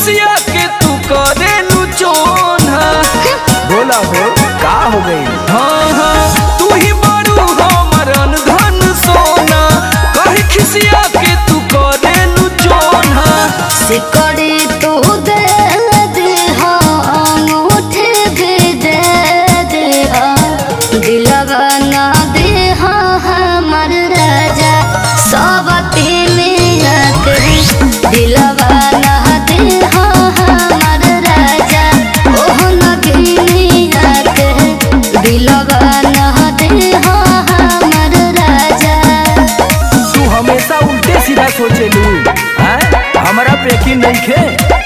खिसिया के तू करे नु चोना बोला हो का हो गई हाँ हाँ तू ही बड़ू हमर धन सोना कहे खिसिया के तू करे नु चोना सिकड़ी तू दे दे अंगूठे भी दे दे दिलवा ना दे हमर राजा सब तिलिया के दिलवा ना दे हमर राजा ओह नगिनिया के दिलवा ना दे हमर राजा तू हमेशा उल्टे सीधा सोचेलू हैं हमरा पे यकीन नहीं खे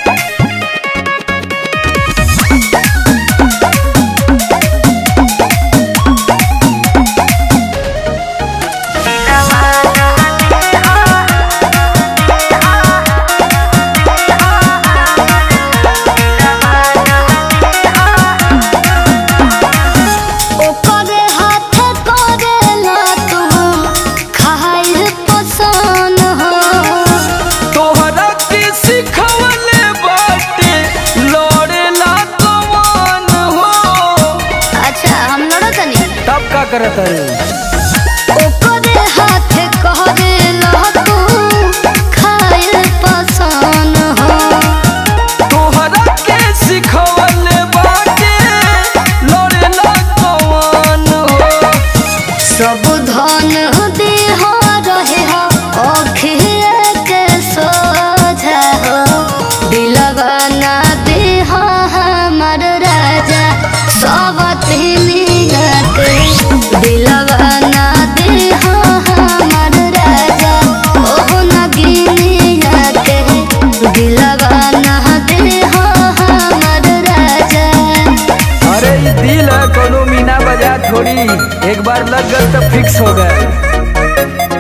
ओकरे हाथ करेला तू खाइल पसंद हो तोहरा के सिखवले बाटे लड़ेला कमान हो अच्छा हम लड़ा तनी तब का करत है ओकरे हाथ करेला तू खाइल पसंद हो तोहरा के सिखवले बाटे लड़ेला कमान हो सब धन दे हो रहे हो अखिए के सोझा हो दिलवा ना दे हो हमर राजा सब तिलिया के दिलवा ना दे हो हमर राजा ओह नगिनिया के दिलवा ना दे हो हमर राजा अरे ई दिल है कोनो मीना बाजार थोड़ी एक बार लग गल तो फिक्स हो गए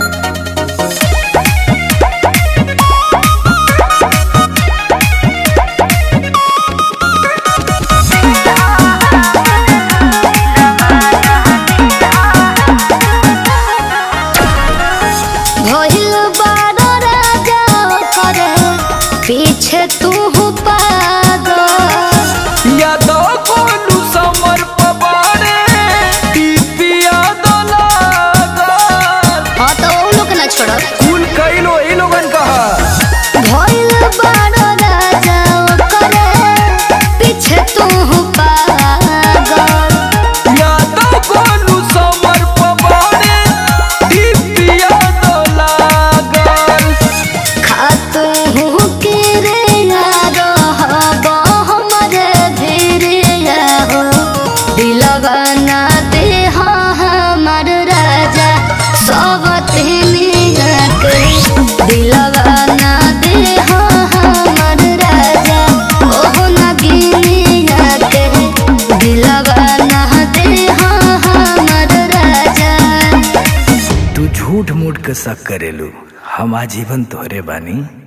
भइल बारो राजा करे पीछे तू पागल यादव कोलू समर पबारे पिपिया दलागल हाँ तो वो लोग ना छोड़ो कुल कई लो ई लोगन कहा भइल बारो राजा करे पीछे तू पागल यादव कोलू समर पबारे पिपिया दलागल खातू हूँ के रे यारो हबो हमरे धीरे हो दिलवा ना दे हो हमर राजा सब तिलिया के दिलवा ना दे हो हमर राजा ओह नगिनिया के दिलवा ना दे हो हमर राजा तू झूठ मूठ के शक करेलू हम आजीवन तोहरे बानी